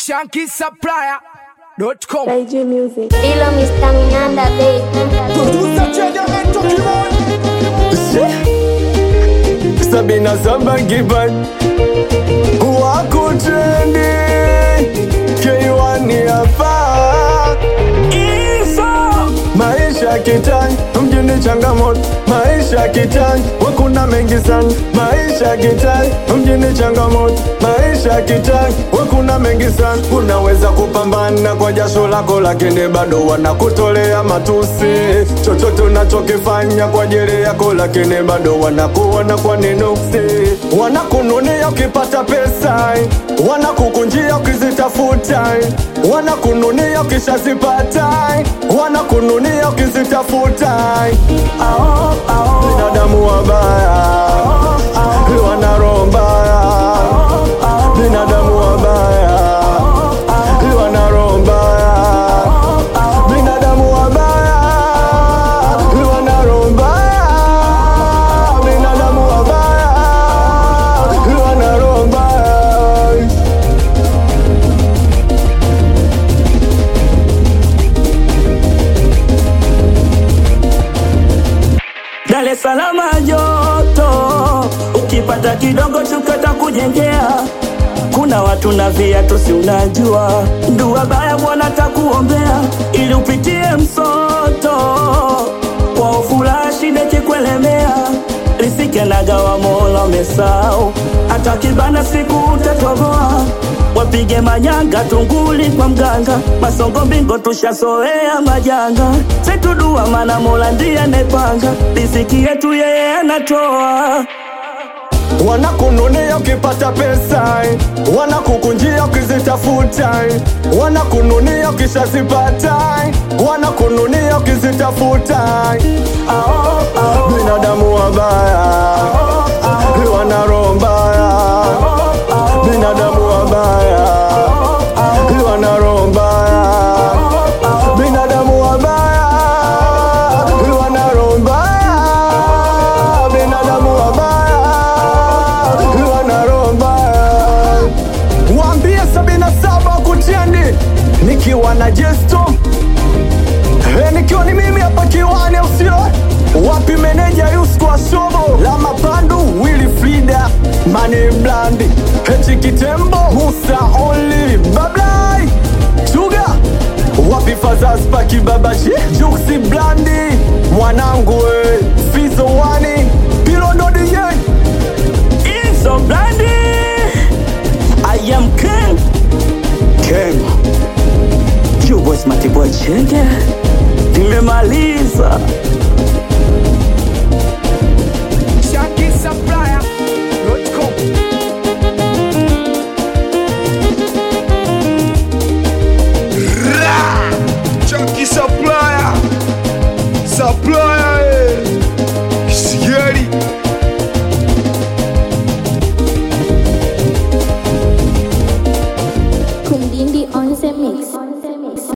shankisupplier.com Kaiju Music. Hilo Mr. Minanda Bay. sabina saba kipaji wakutrendi keiwani hapa maisha kitani mjini changamoto maisha kitani wakuna mengi sana maisha kitani mjini changamoto maisha kitani wakuna mengi sana unaweza kupambana kwa jasho lako lakini bado wanakutolea matusi chochote unachokifanya kwa ajili yako lakini bado wanakuona kwa ninuksi wanakununia ukipata pesa wanakukunjia ukizitafuta wanakununia ukishazipata wanakununia ukizitafuta binadamu wabaya wana mbaya binadamu wabaya wana mbaya binadamu wabaya wana mbaya binadamu wabaya wana mbaya Dar es Salaam joto, ukipata kidogo chukata kujengea. Kuna watu na viatu, si unajua, ndua baya bwana takuombea ili upitie msoto kwa ufuraha, shida kikuelemea, riziki anagawa Mola umesahau, hata kibana siku utatoboa wapige manyanga tunguli kwa mganga masongo mbingo tushasoea majanga setudua mana mola ndiye anepanga riziki yetu yeye anatoa wanakununia ukipata pesa wanakukunjia ukizitafuta wanakununia ukishazipata wanakununia ukizitafuta Ao, ao, binadamu wabaya wana roho mbaya binadamu wabaya wana roho mbaya binadamu wabaya wana roho mbaya binadamu wabaya wana roho mbaya waambie sabini na saba kutendi nikiwa na jesto Eh, nikiwa ni mimi hapa kiwani usio wapi meneja Yusko Asobo la mapandu Willy Frida Mani Blandi Hechi Kitembo Musa Only Bablai Suga wapi Fazaz Paki Babaji Juksi Blandi mwanangu we Fizo Wani Pilondo DJ It's so blinding. I am king. King. You was my boy Chenge. Nimemaliza.